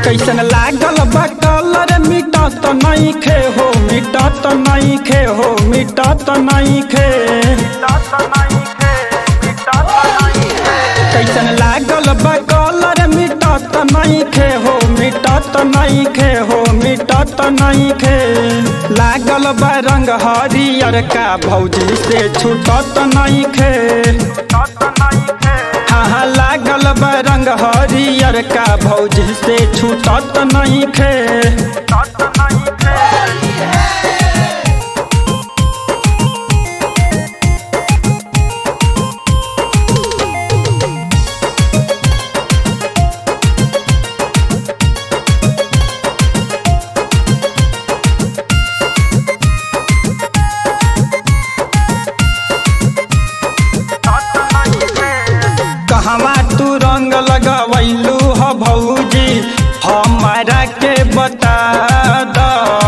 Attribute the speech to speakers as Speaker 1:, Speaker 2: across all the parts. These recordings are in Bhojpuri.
Speaker 1: कैसन लागल बा कलर मिटत नहीं खे हो मिटत नहीं खे हो मिटत नहीं खे कैसन लागल बा कलर मिटत नहीं खे हो मिटत नहीं खे हो मिटत नहीं खे लागल बा रंग हरियर का भौजी से छूटत नहीं खे हाँ हाँ लागल बा रंग हरियर का भौजी से छूटत नहीं खे कहवा तू रंग लगवैलू ह भौजी हमारा के बता द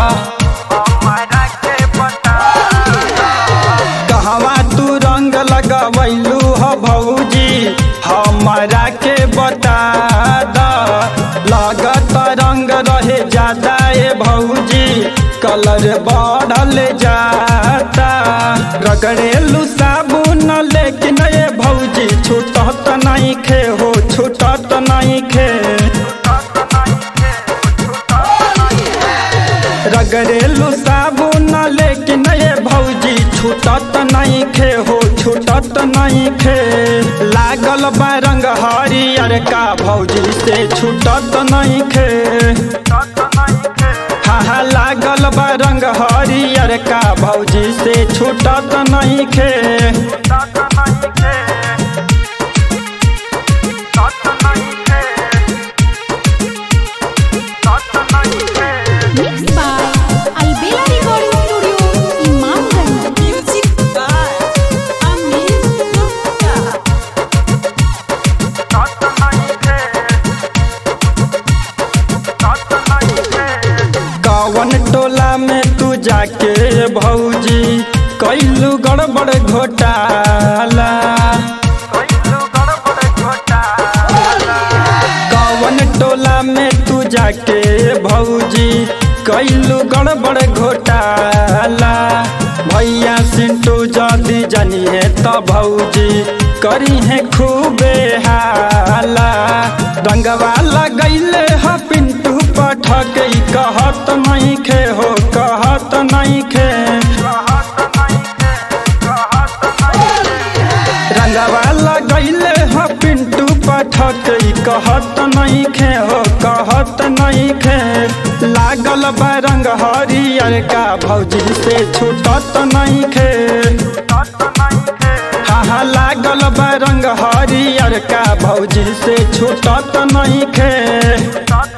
Speaker 1: कहवा तू रंग लगवैलू ह भौजी हमारा के बता द लागत रंग रहे ज्यादा ए भौजी कलर बढ़ल जाता रगड़ेलू साबुन लेकिन ए भौजी छूटत नहीं खे हो छूटत नहीं खे रगड़ेलू साबुन लेकिन ए भौजी छूटत नहीं खे हो छूटत नहीं खे लागल बा रंग हरियर का भौजी से छूटत नहीं खे हाँ हाँ लागल बा रंग हरियर का भौजी से छूटत नहीं खे
Speaker 2: Mixed by Albela Recording Studio, Imamganj.
Speaker 3: Music by Amin Gupta.
Speaker 1: कवन टोला में तू जाके भौजी कैलू गड़बड़ घोटाला कवन टोला में तू जाके भौजी कैलू गड़बड़ घोटाला भैया सिंटू जदी जानिए त भौजी करी है खूबे हाला रंगवा लगैले ह पिंटू पठक कहत नहीं खे हो कहत नहीं खे रंगवा लगैले ह पिंटू पठक कहत नहीं खे हो कहत नहीं खे लागल बा रंग हरियर का भौजी से छूटत नहीं खे हाँ हाँ लागल बा रंग हरियर का भौजी से छूटत नहीं खे